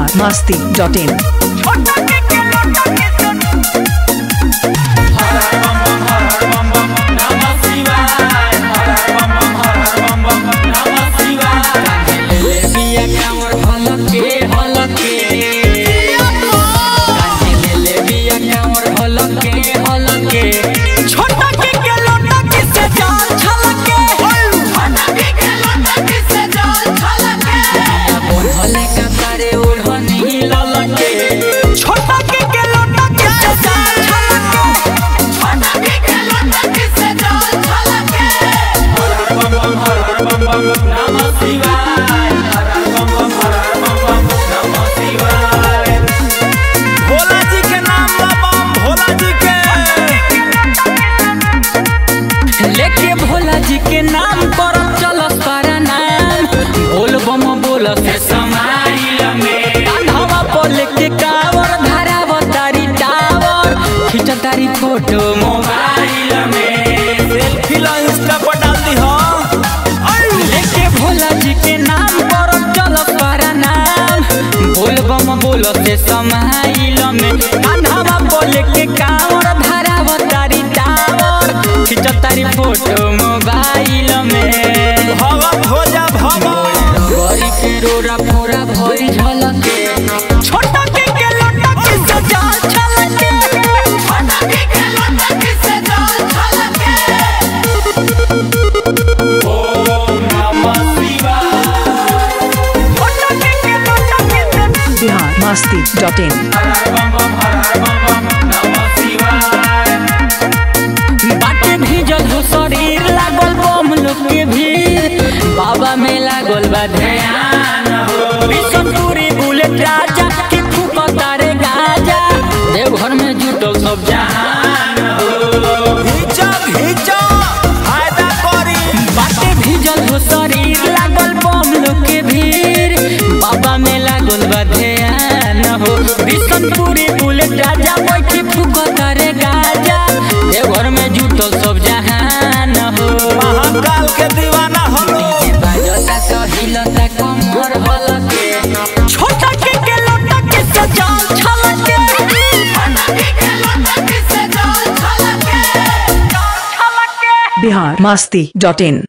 Bihar Masti dot in बिया कांवर हलके हलके काहे लेले बिया कांवर हलके हलके छोटा के के लोटा के से जान छलके बोलले का तारे ओढ़नी ललके छोटा के के लोटा के से जान भोला जी के नाम बम भोला जी के लेके भोला जी के नाम पर चल सारा नाम बोल बम बोल से समाइल में कान्हवा पर लेके कावर धराव तारी टावर खींच तारी फोटो मोबाइल में सेल्फी ला इंस्टा पर डाल दी हो लेके भोला जी के नाम पर चल सारा नाम बोल बम बोल से समाइल में कान्हवा पर लेके कावर धराव तारी टावर खींच तारी फोटो मोबाइल में भगत हो जा भगत गरी के रोरा फोरा भरी झलके छोटा के के लोटा के सजा छलके छोटा के के लोटा के सजा बिहार मस्ती डॉट इन बाटे भीजल हो शरीर लागल बम लोग के भीड़ बाबा में लागल बा ध्यान हो बिशनपुरी बुलेट राजा के फूक तारे गाजा देवघर में जुटल सब जहान हो घीचा घीचा फायदा करी बाटे भीजल हो शरीर लागल बम लोग के भीड़ बाबा में लागल बा ध्यान हो बिशनपुरी बुलेट राजा बैठी फूक तारे गाजा देवघर में जुटल सब जहान हो महाकाल के दीवाना हलो बाजता तो हिलता कमर हलके छोटा के के लोटा के सजाल छलके बिहार मस्ती डॉट इन